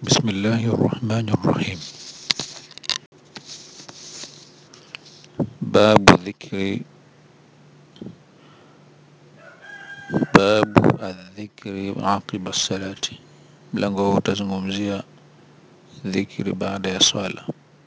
بسم الله الرحمن الرحيم باب ذكر باب الذكر عقب الصلاة mlango huu utazungumzia dhikri baada ya swala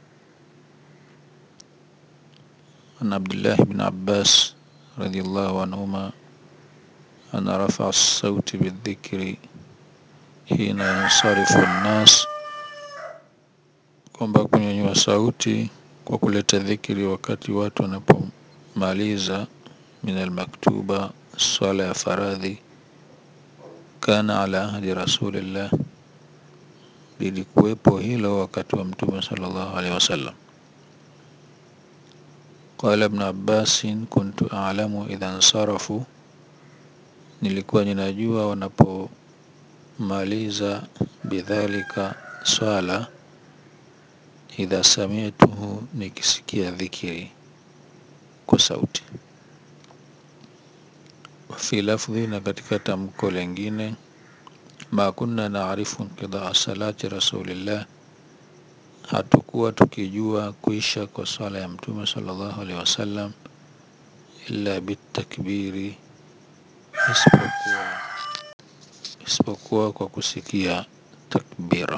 عن عبد الله بن عباس رضي الله عنهما أن رفع الصوت بالذكر حين ينصرف الناس kwamba kunyanyua sauti kwa kuleta dhikri wakati watu wanapomaliza min almaktuba swala ya faradhi kana ala ahdi rasulillah lilikuwepo hilo wakati wa mtume sallallahu alaihi wasallam قال ابن عباس كنت أعلم إذا انصرفوا nilikuwa ninajua wanapomaliza bidhalika swala idha samituhu nikisikia dhikiri kwa sauti fi lafdhi na katika tamko lengine ma kunna naarifu inqidaa salati rasulillah hatukuwa tukijua kuisha kwa swala ya mtume sallallahu alaihi wasallam illa bitakbiri isipokuwa isipokuwa kwa kusikia takbira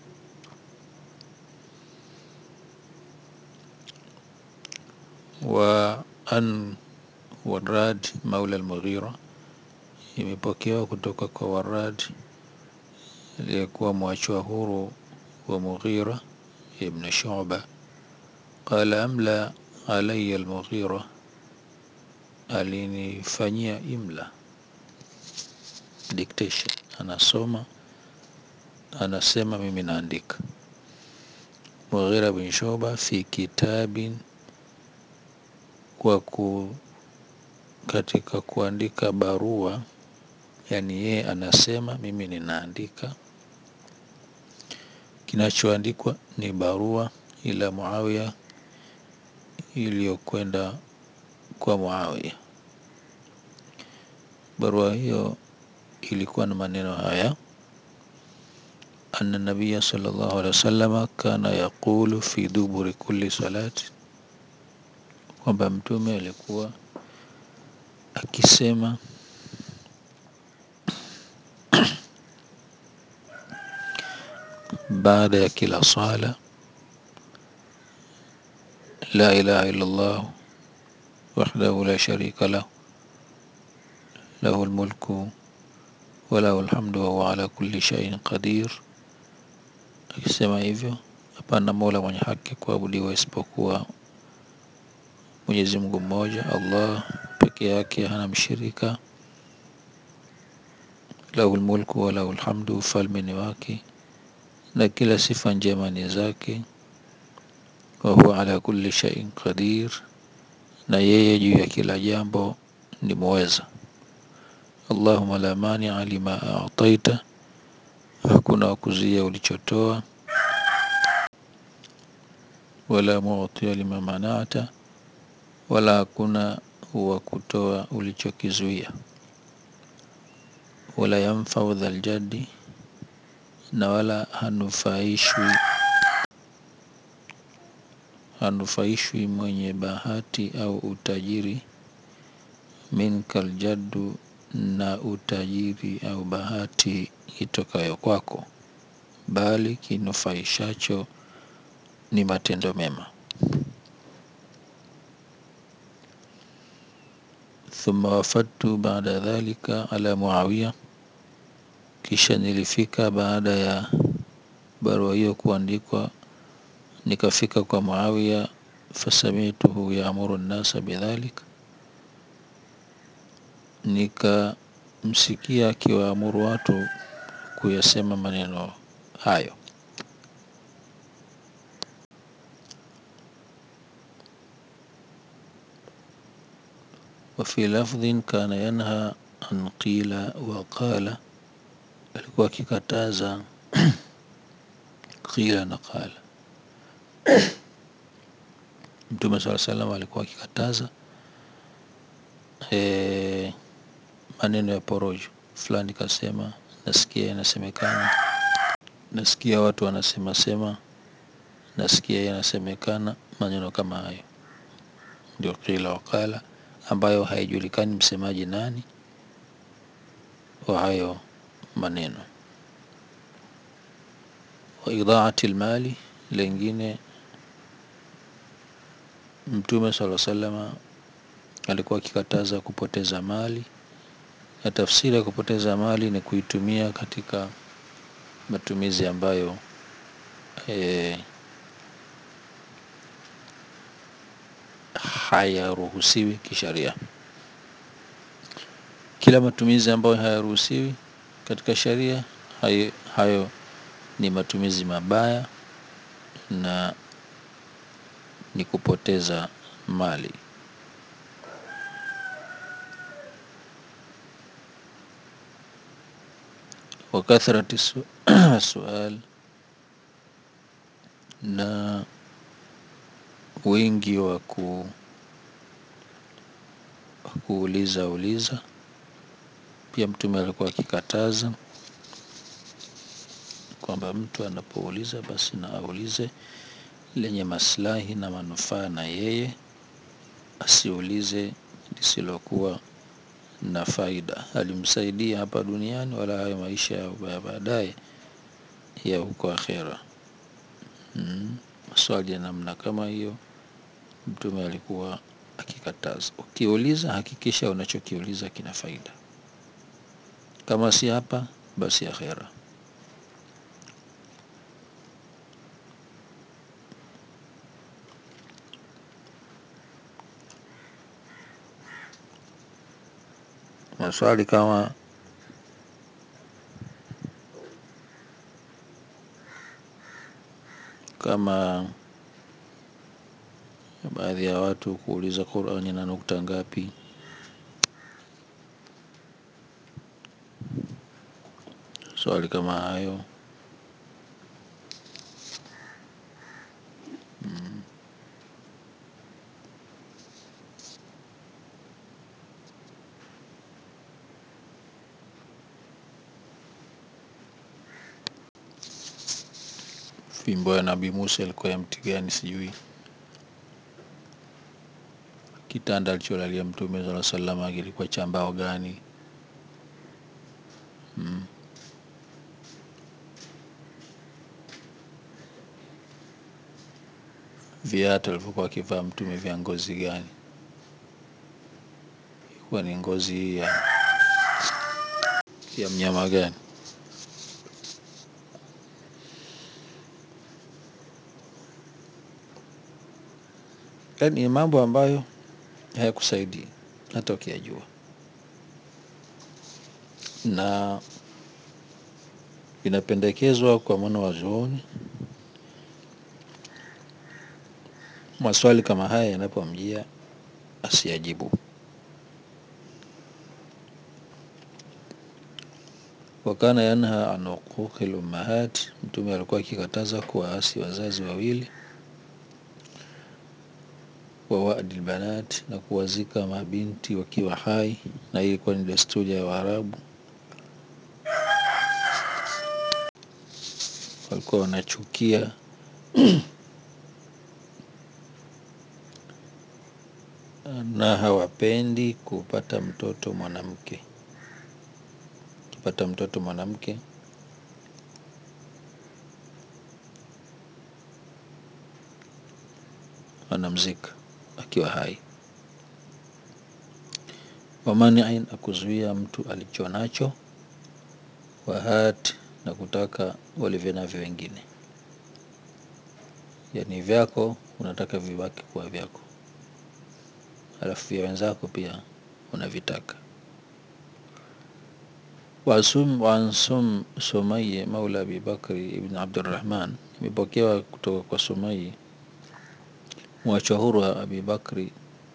wa an warad maula al-mughira imepokewa kutoka kwa warad aliyekuwa mwachwa huru wa mughira ibn shu'ba qala amla alayya al-mughira alinifanyia imla dictation anasoma anasema mimi naandika Mughira bin Shuba fi kitabin kwa ku katika kuandika barua yani yeye anasema mimi ninaandika kinachoandikwa ni barua ila Muawiya iliyokwenda kwa Muawiya barua hiyo ilikuwa na maneno haya أن النبي صلى الله عليه وسلم كان يقول في دبر كل صلاة kwamba mtume alikuwa akisema baada ya kila sala la ilaha illa Allah wahdahu la sharika lahu lahu almulku wa lahu alhamdu wa huwa ala kulli shay'in qadir akisema hivyo hapana mola mwenye haki kuabudiwa isipokuwa Mwenyezi Mungu mmoja Allah peke yake hana mshirika lahul mulku wa lahul hamdu ufalme ni wake na kila sifa njema ni zake wa huwa ala kulli shay'in qadir na yeye juu ya kila jambo ni muweza Allahumma la mania lima a'taita hakuna wakuzia ulichotoa wala mu'tiya lima mana'ata wala hakuna wa kutoa ulichokizuia wala yanfau dhal jaddi na wala hanufaishwi hanufaishwi mwenye bahati au utajiri minkal jaddu na utajiri au bahati itokayo kwako bali kinufaishacho ni matendo mema thumma wafadtu baada dhalika ala muawiya kisha nilifika baada ya barua hiyo kuandikwa nikafika kwa muawiya fasamituhu yaamuru nnasa bidhalik nikamsikia akiwaamuru watu kuyasema maneno hayo وفي لفظ كان ينهى عن قيل وقال alikuwa akikataza qila na qala mtume saa salam alikuwa akikataza e, maneno ya porojo fulani kasema nasikia inasemekana nasikia watu wanasema sema nasikia yanasemekana maneno kama hayo ndio qila wakala ambayo haijulikani msemaji nani wa hayo maneno wa idhaati lmali lengine mtume sala salama alikuwa akikataza kupoteza mali na tafsiri ya kupoteza mali ni kuitumia katika matumizi ambayo e, hayaruhusiwi kisharia kila matumizi ambayo hayaruhusiwi katika sharia hayo, hayo ni matumizi mabaya na ni kupoteza mali wakathrati su sual na wingi wa ku, kuuliza uliza pia mtume alikuwa akikataza kwamba mtu anapouliza basi na aulize lenye maslahi na manufaa na yeye asiulize lisilokuwa na faida alimsaidia hapa duniani wala hayo maisha ya baadaye ya huko akhera mm. maswali ya namna kama hiyo mtume alikuwa akikataza ukiuliza hakikisha unachokiuliza kina faida kama si hapa basi akhera maswali kama kama baadhi ya watu kuuliza Qur'ani na nukta ngapi swali kama hayo mm. fimbo ya nabii Musa ilikuwa ya mti gani sijui kitanda alicholalia mtume sala salama kilikuwa cha mbao gani mm. viatu alivyokuwa akivaa mtume vya ngozi gani ilikuwa ni ngozi ya ya mnyama gani yaani ni mambo ambayo hayakusaidii hata ukiyajua na inapendekezwa kwa mwana wa zuoni maswali kama haya yanapomjia asiyajibu wakana yanha an uquqi lummahat mtume alikuwa akikataza kuwaasi wazazi wawili wa wadi lbanat na kuwazika mabinti wakiwa hai na hii ilikuwa ni desturi ya waarabu walikuwa wanachukia na hawapendi kupata mtoto mwanamke kupata mtoto mwanamke wanamzika akiwa hai wamaniin akuzuia mtu alicho nacho wahat na kutaka walivyo navyo wengine yani vyako unataka vibaki kuwa vyako alafu vya wenzako pia unavitaka wasum wansum sumayi maula abi bakri ibn abdurrahman imepokewa kutoka kwa sumayi mwachwa huru wa abi bakri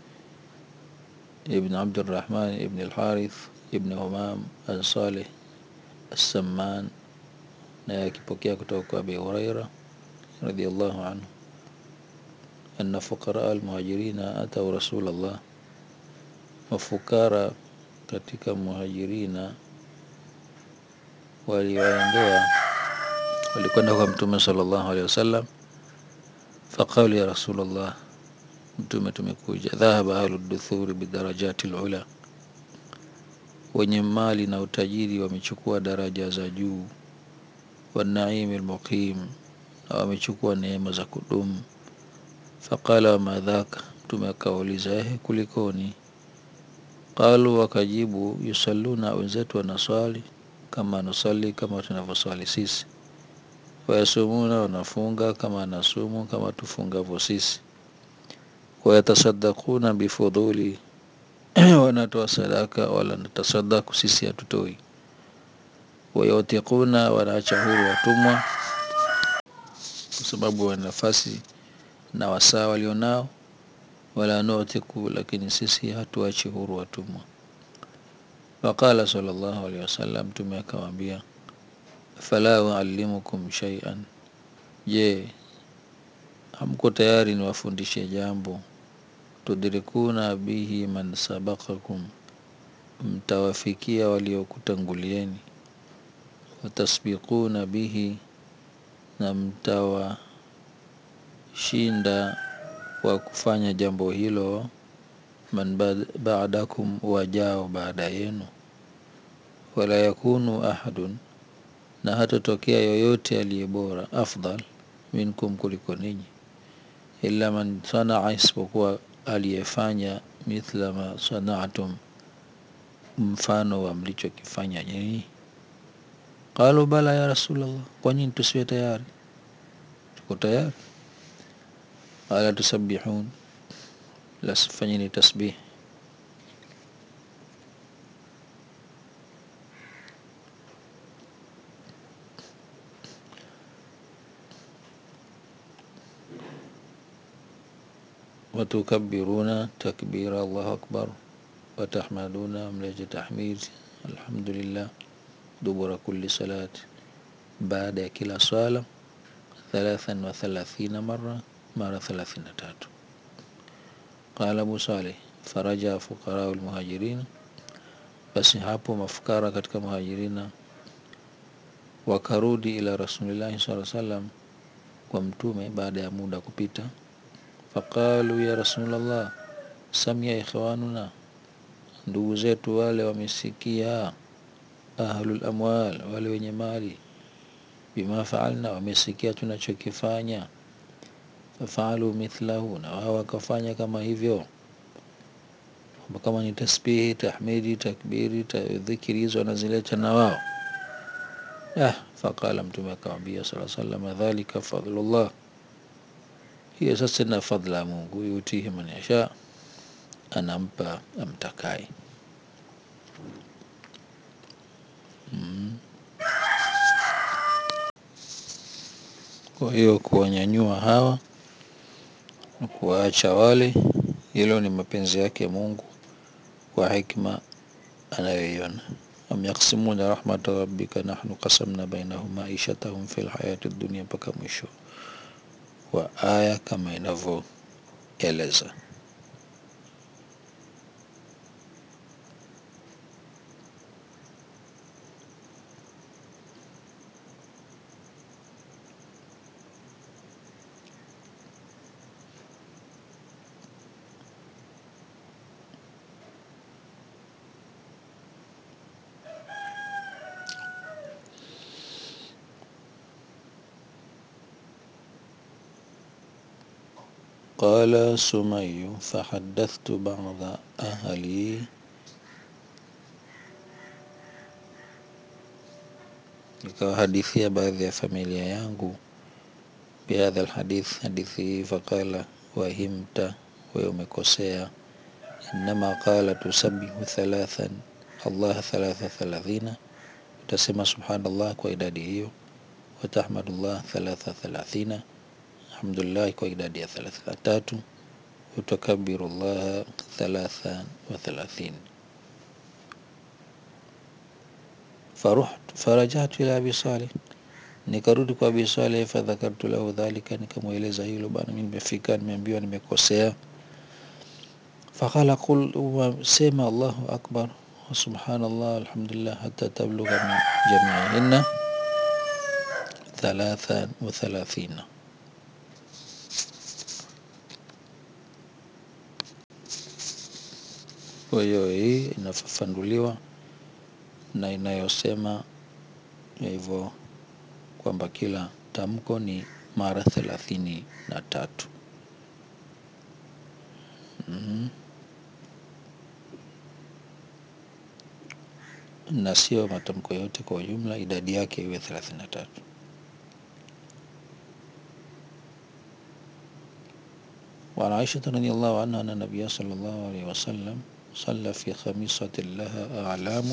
ibn abdurrahman ibn alharith ibn humam alsaleh السمان na akipokea kutoka kwa abi huraira radiallahu anhu أن فقراء المهاجرين أتوا رسول الله mafukara katika muhajirina waliwaendea walikwenda kwa mtume sallallahu alaihi wasallam faqalu ya rasulullah mtume tumekuja dhahaba ahlu duthuri bidarajati lula wenye mali na utajiri wamechukua daraja za juu wanaimi lmuqim na wamechukua neema za kudumu faqala wama dhaka mtume akawauliza ehe kulikoni qalu wakajibu yusalluna wenzetu wanaswali kama nusali kama tunavyoswali sisi wayasumuna wanafunga kama nasumu kama tufungavyo sisi wayatasadaquna bifuduli wanatoa sadaka wala natasadaku sisi hatutoi wayutiquna wanaacha huru watumwa kwa sababu wana nafasi na wasaa walionao wala nutiku lakini sisi hatuachi huru watumwa faqala sallallahu alaihi wasallam mtume akawaambia fala uallimukum shay'an je hamko tayari niwafundishe jambo tudrikuna bihi man sabaqakum mtawafikia waliokutangulieni watasbiquna bihi na mtawashinda kwa kufanya jambo hilo man ba'dakum wajao baada yenu wala yakunu ahadun na hatatokea yoyote aliye bora afdal minkum kuliko ninyi illa man sanaa isipokuwa aliyefanya mithla ma sanaatum mfano wa mlichokifanya nyinyi qalu bala ya rasulllah kwa nini tusiwe tayari tuko tayari qala tusabbihun lasfanyeni tasbih وتكبرون تكبير الله أكبر وتحمدون ملج تحميد الحمد لله دبر كل صلاة بعد كلا صلاة ثلاثا وثلاثين مرة مرة ثلاثين تاتو قال أبو صالح فرجع فقراء المهاجرين basi hapo mafukara katika muhajirina wakarudi ila rasulillahi saa salam kwa mtume baada ya muda kupita faqalu ya rasulllah samia ikhwanuna ndugu zetu wale wamesikia ahlul amwal wale wenye mali bima faalna wamesikia tunachokifanya fafaalu mithlahu na wao wakafanya kama hivyo kama ni tasbihi tahmidi takbiri dhikiri hizo wanazileta na wao ah, faqala mtume akamwambia sala salama dhalika fadlullah hiyo sasa na fadla ya mungu yutihi man yasha anampa amtakaye mm. kwa hiyo kuwanyanyua hawa na kuwaacha wale hilo ni mapenzi yake mungu kwa hikma anayoiona am yaksimuna rahmata rabbika nahnu qasamna bainahum maishatahum fi lhayati dunia mpaka mwisho wa aya kama inavyoeleza قال سمي فحدثت بعض أهلي nikawahadithia baadhi ya familia yangu bihadha lhadith hadithi hii faqala wahimta wewe umekosea inama qala tusabihu thalathan allah thalatha thalathina utasema subhanallah kwa idadi hiyo watahmadullah thalatha thalathina alhamdulillah kwa idadi ya thelathini na tatu utakabiru llaha thalatha wa thalathin farajatu ila abi saleh nikarudi kwa abi saleh fadhakartu lahu dhalika nikamweleza hilo bana mi nimefika nimeambiwa nimekosea faqala qul sema allahu akbar subhanallah alhamdulillah hata tablugha min jamiihinna thalatha wa thalathina. Kwa hiyo hii inafafanuliwa na inayosema hivyo kwamba kila tamko ni mara thelathini na tatu. Mm. Na sio matamko yote kwa ujumla, idadi yake iwe thelathini na tatu. وعن عائشة رضي الله عنها أن النبي صلى الله عليه وسلم صلى في خميصة لها أعلام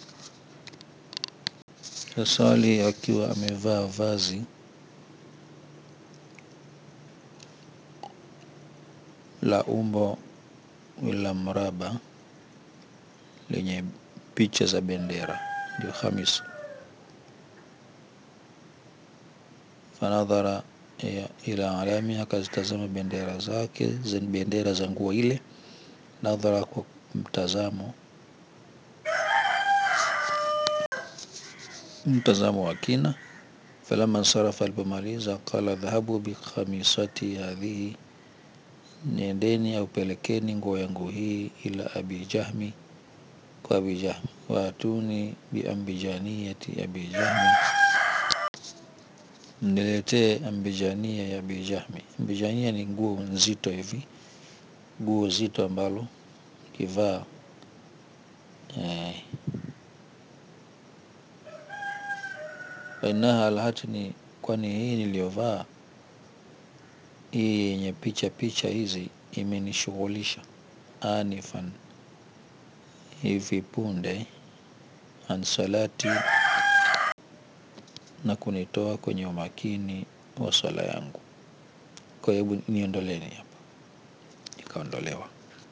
kasali akiwa amevaa vazi la umbo la mraba lenye picha za bendera, ndio khamis. Fanadhara ila alami, akazitazama bendera zake, bendera za nguo ile, nadhara, kwa mtazamo mtazamo wa kina. Falama nsarafa, alipomaliza, qala dhahabu bikhamisati hadhihi Nendeni au pelekeni nguo yangu hii ila abi Jahmi, kwa abi Jahmi. Waatuni biambijaniyati abi Jahmi, mniletee ambijania ya abi Jahmi. Ambijania ni nguo nzito hivi, nguo zito ambalo kivaa eh, fainaha alhatni, kwani hii niliyovaa hii yenye picha picha hizi imenishughulisha anifan hivi punde an salati na kunitoa kwenye umakini wa swala yangu. Kwa hebu niondoleni hapa, ikaondolewa.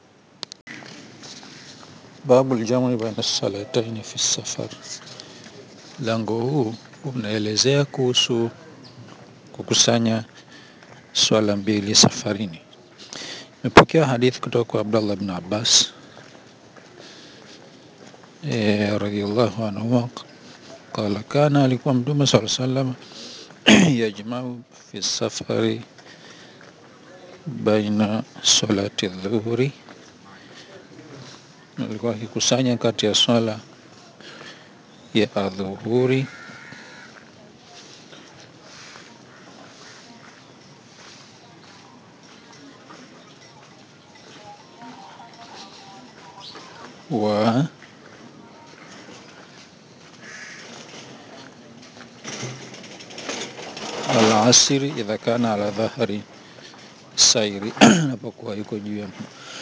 Babu ljamui baina salataini fi safar, lango huu unaelezea kuhusu kukusanya swala mbili safarini. Imepokea hadithi kutoka kwa Abdullah bin Abbas e, radhiallahu anhuma qala, kana alikuwa Mtume sala salam yajmau fi safari baina salati dhuhuri, alikuwa akikusanya kati ya swala ya adhuhuri wa alasiri idha kana ala dhahri sairi, anapokuwa yuko juu ya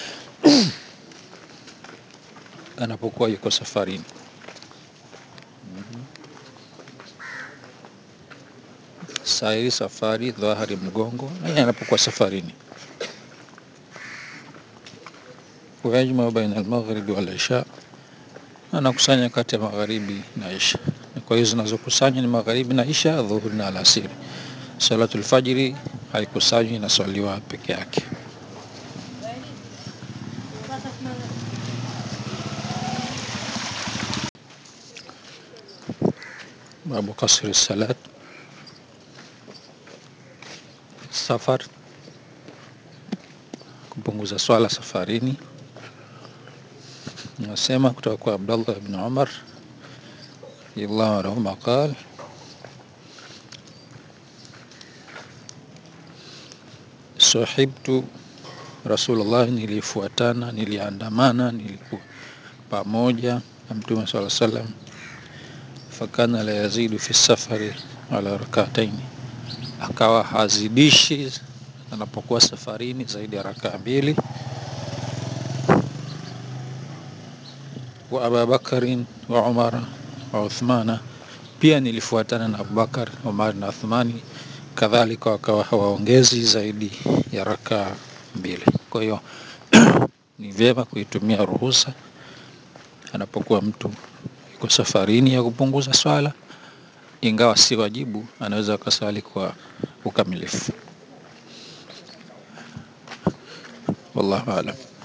anapokuwa yuko safarini. Sairi safari, dhahari mgongo, na anapokuwa safarini. Wayajmau baina almaghribi wal isha, anakusanya kati ya magharibi na isha. Kwa hiyo zinazokusanya ni magharibi na isha, dhuhuri na alasiri. Salatul fajri haikusanywi, inaswaliwa peke yake. Babu kasri salat safar, kupunguza swala safarini. Nasema kutoka kwa Abdullah ibn Umar radhiyallahu anhuma qala sahibtu Rasulullah, nilifuatana, niliandamana, nilikuwa pamoja na Mtume sala salam. Fakana la yazidu fi safari ala rakataini, akawa hazidishi anapokuwa safarini zaidi ya rakaa mbili. Wa Ababakarin wa Umara wa Uthmana, pia nilifuatana na Abubakar, Umar na Uthmani, kadhalika wakawa hawaongezi zaidi ya rakaa mbili. Kwa hiyo ni vyema kuitumia ruhusa anapokuwa mtu yuko safarini ya kupunguza swala, ingawa si wajibu, anaweza akaswali kwa ukamilifu. Wallahu aalam.